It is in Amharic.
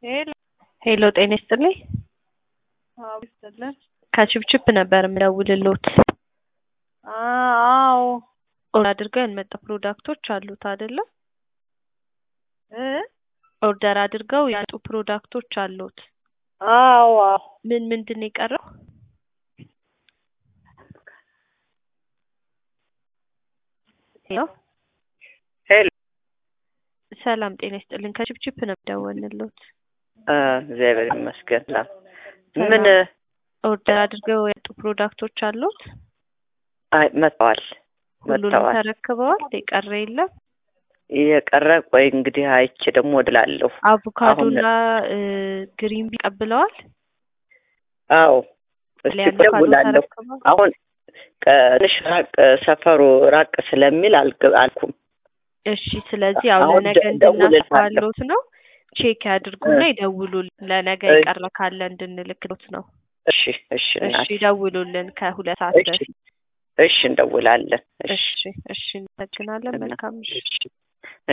ሄሎ ሄሎ ጤና ይስጥልኝ። አዎ ይስጥልን። ከችፕችፕ ነበር የምደውልልዎት። አዎ ኦርደር አድርገው ያልመጡ ፕሮዳክቶች አሉት አይደለ? እ ኦርደር አድርገው ያጡ ፕሮዳክቶች አሉት። አዎ አዎ ምን ምንድን ነው የቀረው? ሄሎ ሄሎ ሰላም ጤና ይስጥልኝ። ከችፕችፕ ነው የምደውልልዎት። አ እግዚአብሔር ይመስገን። ላ ሰላም። ምን ኦርደር አድርገው ያጡ ፕሮዳክቶች አሉት? አይ መጥተዋል ሁሉንም መጥተዋል። ተረክበዋል? የቀረ የለም? የቀረ ቆይ እንግዲህ አይቼ ደግሞ እድላለሁ። አቮካዶና እ ግሪን ቢ ቀብለዋል? አዎ እስቲ ላይ አቮካዶ እደውላለሁ። ተረክበዋል? አሁን ትንሽ ራቅ ሰፈሩ ራቅ ስለሚል አልገ- አልኩም። እሺ ስለዚህ ያው አሁን ለነገ ደ- እደውልልሃለሁ። እንድናስባሎት ነው። ቼክ ያድርጉና ይደውሉልን። ለነገ እሺ። የቀረ ካለ እንድንልክሎት ነው። እሺ እሺ እሺ እናቴ ይደውሉልን ከሁለት ሰዓት እሺ በፊት። እሺ እንደውላለን። እሺ እሺ እሺ፣ እናመሰግናለን። መልካም ምሽት። እሺ